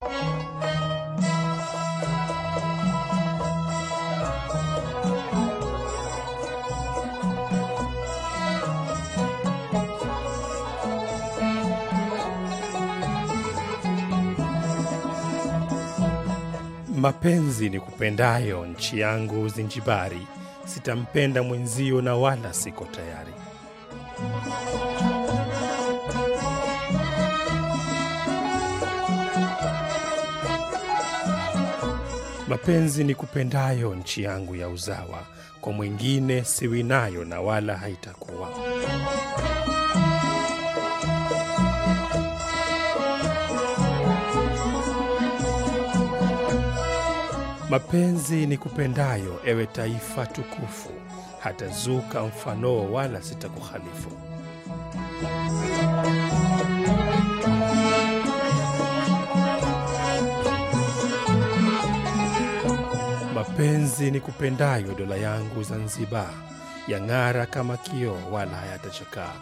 Mapenzi ni kupendayo, nchi yangu Zinjibari, sitampenda mwenzio na wala siko tayari. Mapenzi ni kupendayo, nchi yangu ya uzawa, kwa mwingine siwi nayo na wala haitakuwa. Mapenzi ni kupendayo, ewe taifa tukufu, hatazuka mfanoo wala sitakuhalifu. Mapenzi ni kupendayo, dola yangu Zanzibar, yang'ara kama kioo wala hayatachakaa.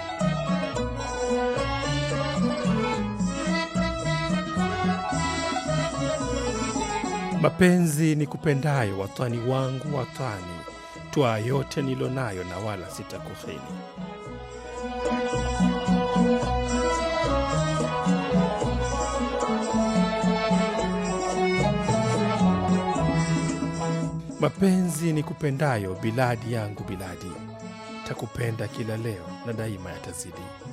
Mapenzi ni kupendayo, watani wangu watani, twaa yote nilonayo na wala sitakuhini. Mapenzi ni kupendayo, biladi yangu biladi, takupenda kila leo na daima yatazidi.